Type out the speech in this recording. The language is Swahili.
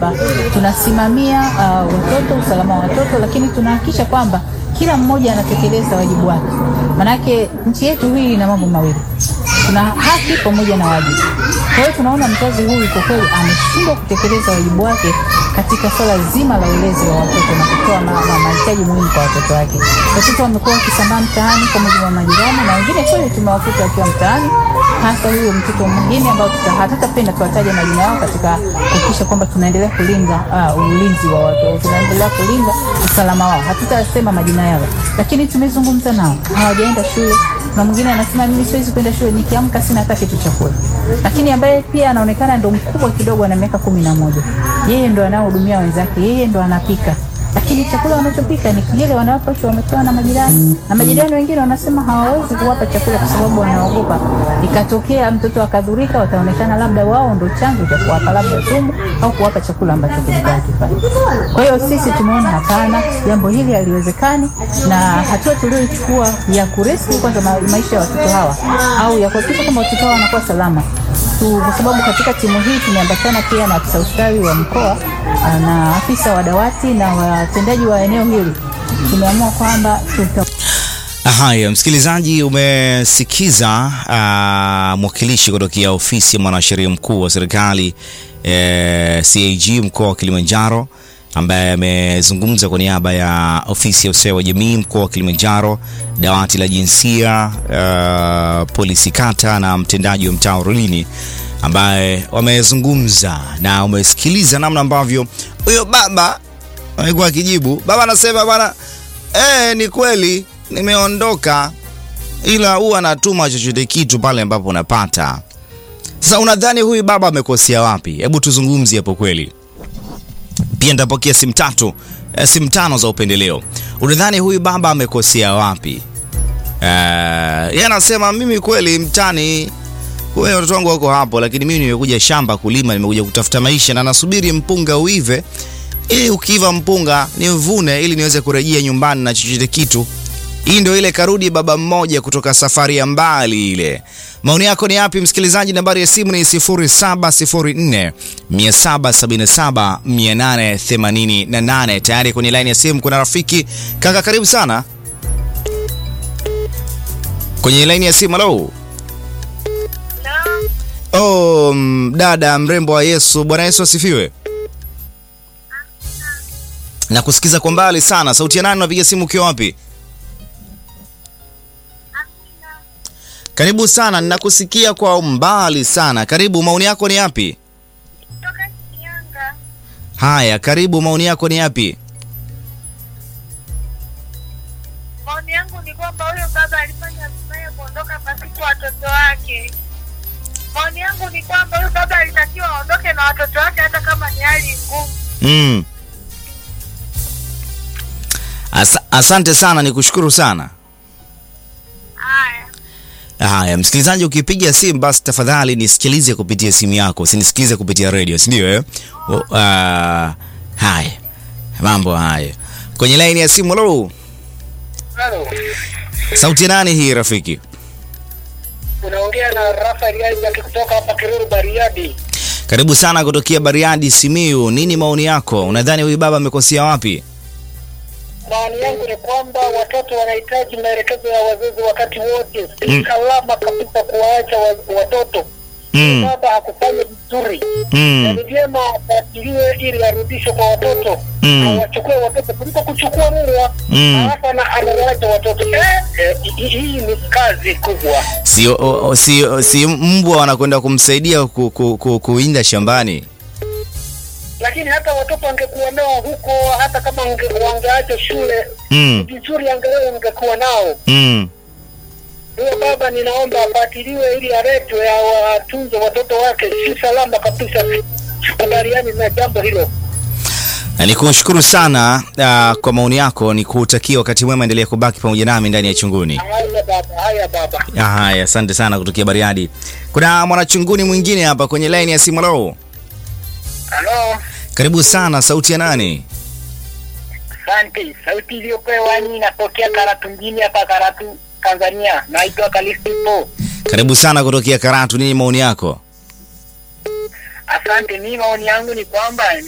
kwamba tunasimamia uh, watoto, usalama wa watoto, lakini tunahakikisha kwamba kila mmoja anatekeleza wajibu wake. Manake nchi yetu hii ina mambo mawili, tuna haki pamoja na wajibu. Kwa hiyo tunaona mzazi huyu kwa kweli ameshindwa kutekeleza wajibu wake katika swala zima la ulezi wa watoto na kutoa mahitaji muhimu kwa watoto wake. Watoto wamekuwa wakisambaa mtaani kwa mujibu wa majirani, na wengine kweli tumewakuta wakiwa mtaani, hasa huyo mtoto mwingine ambao hatutapenda tuwataje majina yao katika kuhakikisha kwamba tunaendelea kulinda uh, ulinzi wa watoto, tunaendelea kulinda usalama wao. Hatutasema majina yao, lakini tumezungumza nao, hawajaenda shule na mwingine anasema mimi siwezi kwenda shule, nikiamka sina hata kitu cha kula. Lakini ambaye pia anaonekana ndo mkubwa kidogo, ana miaka kumi na moja, yeye ndo anaohudumia wenzake, yeye ndo anapika lakini chakula wanachopika ni kile wanawapa wamepewa na majirani, na majirani wengine wanasema hawawezi kuwapa chakula kwa sababu wanaogopa ikatokea mtoto akadhurika, wataonekana labda wao ndo chanzo cha kuwapa labda sumu au kuwapa chakula ambacho kilikuwa kifai. Kwa hiyo sisi tumeona hapana, jambo hili haliwezekani, na hatua tulioichukua ya kurescue kwanza maisha ya watoto hawa au ya kuhakikisha kama watoto hawa wanakuwa salama tu, kwa sababu katika timu hii tumeambatana pia na afisa ustawi wa mkoa na afisa wa dawati na watendaji wa eneo hili. Tumeamua kwamba tuta Haya, msikilizaji, umesikiza uh, mwakilishi kutokea ofisi ya mwanasheria mkuu wa serikali eh, CAG mkoa wa Kilimanjaro ambaye amezungumza kwa niaba ya ofisi ya ustawi wa jamii mkoa wa Kilimanjaro, dawati la jinsia, uh, polisi kata na mtendaji wa mtaa Rulini ambaye wamezungumza na umesikiliza namna ambavyo huyo baba amekuwa akijibu. Baba anasema bwana, eh, ni kweli nimeondoka, ila huwa anatuma chochote kitu pale ambapo unapata. Sasa unadhani huyu baba amekosea wapi? Hebu tuzungumzie hapo kweli. Pia nitapokea simu tatu, eh, simu tano za upendeleo. Unadhani huyu baba amekosea wapi? Uh, yeye anasema mimi kweli mtani wewe watoto wangu wako hapo, lakini mimi nimekuja shamba kulima, nimekuja kutafuta maisha na nasubiri mpunga uive, ili ukiiva mpunga nivune, ili niweze kurejea nyumbani na chochote kitu. Hii ndio ile karudi baba mmoja kutoka safari ya mbali ile. Maoni yako ni yapi msikilizaji? Nambari ya simu ni 0704 777 888. Tayari kwenye line ya simu kuna rafiki kaka, karibu sana kwenye line ya simu. Halo. Oh, dada mrembo wa Yesu. Bwana Yesu asifiwe. Na kusikiza kwa mbali sana. Sauti ya nani? Unapiga simu ukiwa wapi? Karibu sana, ninakusikia kwa mbali sana. Karibu, maoni yako ni yapi? Haya, karibu, maoni yako ni yapi? Maoni yangu ni kwamba huyo baba alifanya vibaya kuondoka pasipo watoto wake. Maoni yangu ni kwamba huyu baba alitakiwa aondoke na watoto wake hata kama ni hali ngumu. Mm. Asa, asante sana, nikushukuru sana. Haya. Haya, msikilizaji, ukipiga simu basi tafadhali nisikilize kupitia simu yako, usinisikilize kupitia radio, si ndio eh? Uh, haya mambo haya kwenye laini ya simu. Halo, Halo, sauti ya nani hii rafiki? unaongea na Rafael Isaac kutoka hapa Kiruru Bariadi. Karibu sana kutokea Bariadi, Simiyu. Nini maoni yako? Unadhani huyu baba amekosea wapi? Maoni yangu ni kwamba watoto wanahitaji maelekezo ya wazazi wakati wote. Si Mm. salama kabisa kuwaacha wa, watoto. Mm, Baba hakufanya vizuri. Na mm, ni vyema afuatiliwe ili arudishwe kwa watoto. Mm. Awachukue watoto kuliko kuchukua mbwa. Mm. Alafu ana- anawaacha watoto. Eh, eh, hii- hii ni kazi kubwa. si, o, o, si, o, si mbwa wanakwenda kumsaidia ku, ku, ku, kuinda shambani. Lakini hata watoto wangekuwa nao huko, hata kama wange- wangeacha shule Mm, vizuri, angalau wangekuwa nao. mm. Huyo baba ninaomba afuatiliwe ili aletwe awatunze watoto wake. Si salama kabisa, sikubaliani na jambo hilo. Na nikushukuru sana uh, kwa maoni yako, nikutakia wakati mwema, endelea kubaki pamoja nami ndani ya Chunguni. Haya baba, haya baba. Ah, Haya, asante sana kutokea Bariadi. Kuna mwanachunguni mwingine hapa kwenye line ya simu. Halo, Halo, karibu sana. Sauti ya nani? asante. Sauti iliyopewa ni inatokea Karatu mjini hapa Karatu, Tanzania. Naitwa Kalistipo. Karibu sana kutokea Karatu. Nini maoni yako? Asante. Mimi maoni yangu ni kwamba